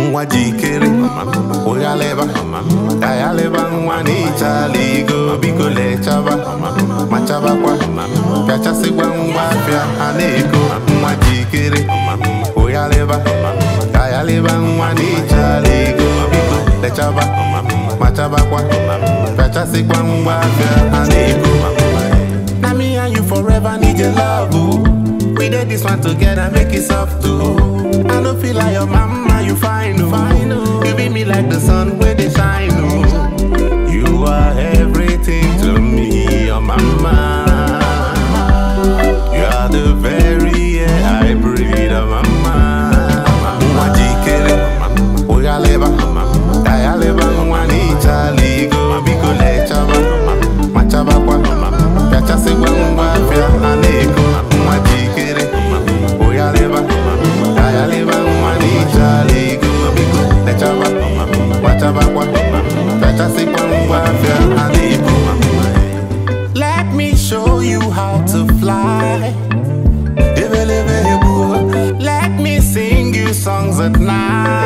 nwa jikere ụghalịba ka ya leba nwa n'ịchala igo biko lechaba machabakwa pịachasịkwa ngwa afịa a na-ego nwa jikere ụghalịba ka ya leba nwa n'ịchala igo biko lechaba machabakwa pịachasịkwa ngwa afịa a na-ego na me and you forever need your love oh. We did this one together, make it soft too. I don't feel like your mama, you fine, oh. fine oh. You be me like the sun where they shine, oh. You are everything to me, your mama. You are the very air I breathe, oh mama. Nwa jikere, ụghalịba, ka ya leba nwa n'ịchala igo, biko lechaba, machabakwa, pịachasịkwa ngwa afịa a na-ego. Nwa jikere, ụghalịba, ka ya leba nwa n'ịchala igo, biko lechaba, machabakwa, pịachasịkwa ngwa afịa a na-ego. Let me show you how to fly. Let me sing you songs at night.